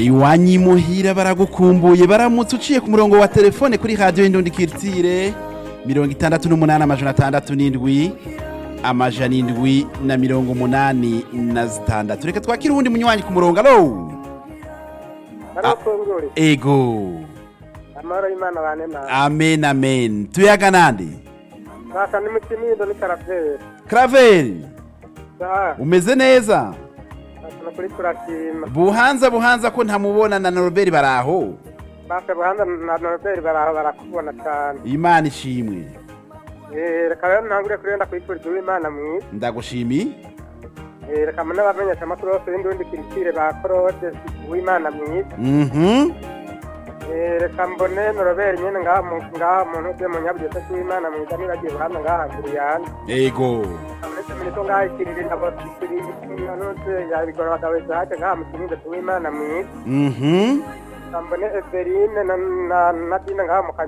iwanyu imuhira baragukumbuye baramutse uciye ku murongo wa telefone kuri radiyo y'indundi kiritire mirongo itandatu n'umunani amajana atandatu n'indwi amajana indwi na mirongo umunani na zitandatu reka twakire uwundi munywanyi ku murongo alo Narafungure. ego Amahoro y'Imana bane nawe. amen amen tuyaga nande Basa ni mukimindo ni karaveri. karaveri Sa, umeze neza basa kuri turashima. buhanza buhanza ko ntamubona na noroberi baraho Basa buhanza na Norbert baraho barakubona cyane. imana ishimwe Eh, reka rero ntangure kurenda kwifuriza uw'Imana mwiza. ndagushimiye Eh, reka mbone abamenyesha amakuru yose y'indundi kirikire ba Claude uw'Imana mwiza. mhm Eh, reka mbone Norbert nyene ngaha mu ngaha mu ntuje mu nyabugete w'Imana mwiza nibagiye buhanza ngaha kuri yanjye. ego Uretse muri ko ngaha ikiriri nabo ikiriri nanone yabigora abagabo zaje ngaha mu kinindo w'Imana mwiza. mhm Mbone Everine na na na Dina ngaha mu